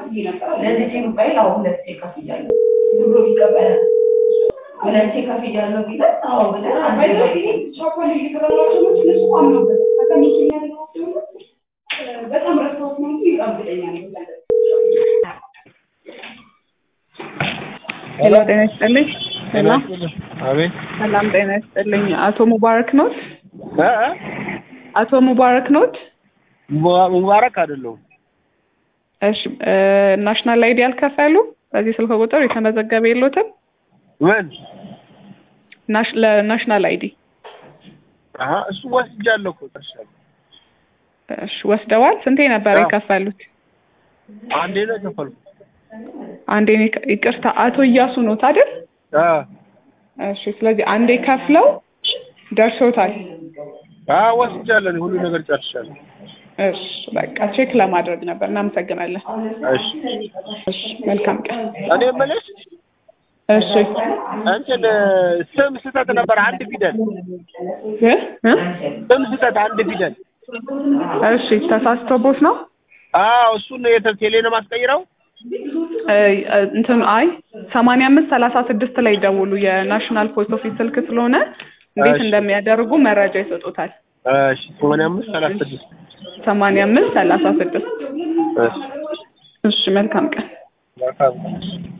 ለልጄ ሞባይል አሁን ሁለቴ ከፍያለሁ ብሎ ቢቀበል ሁለቴ ከፍያለሁ ቢለን አዎ ብለን በጣም ረስታውት ነው እንጂ ይቀብለኛል። ሄሎ ጤና ይስጥልኝ። ሄሎ አቤት ሰላም ጤና ይስጥልኝ። አቶ ሙባረክ ኖት? እ አቶ ሙባረክ ኖት? ሙባ- ሙባረክ አይደለሁም። እሺ እ ናሽናል አይዲ አልከፈሉ? በዚህ ስልክ ቁጥር የተመዘገበ የሎትም? ምን ናሽ ለናሽናል አይዲ አሀ እሱ ወስጃለሁ እኮ ጨርሻለሁ። እሺ ወስደዋል? ስንቴ ነበር አዎ። የከፈሉት? አንዴ ነው የከፈልኩት። አንዴ ነው የከ- ይቅርታ አቶ እያሱ ኖት አይደል? አ እሺ ስለዚህ አንዴ ከፍለው ደርሶታል። አ ወስጃለሁ። እኔ ሁሉ ነገር ጨርሻለሁ። እሺ በቃ ቼክ ለማድረግ ነበር። እናመሰግናለን። እሺ እሺ መልካም ቀን። እኔ የምልሽ እሺ እንትን ስም ስህተት ነበር። አንድ ፊደል እ እ ስም ስህተት አንድ ፊደል። እሺ ተሳስቶቦት ነው? አዎ እሱን የተ- ቴሌ ነው ማስቀይረው። እ እንትን አይ ሰማንያ አምስት ሰላሳ ስድስት ላይ ደውሉ። የናሽናል ፖስት ኦፊስ ስልክ ስለሆነ እንዴት እሺ። እንደሚያደርጉ መረጃ ይሰጡታል። እሺ ሰማንያ አምስት ሰላሳ ስድስት ሰማንያ አምስት ሰላሳ ስድስት እሺ እሺ መልካም ቀን። መልካም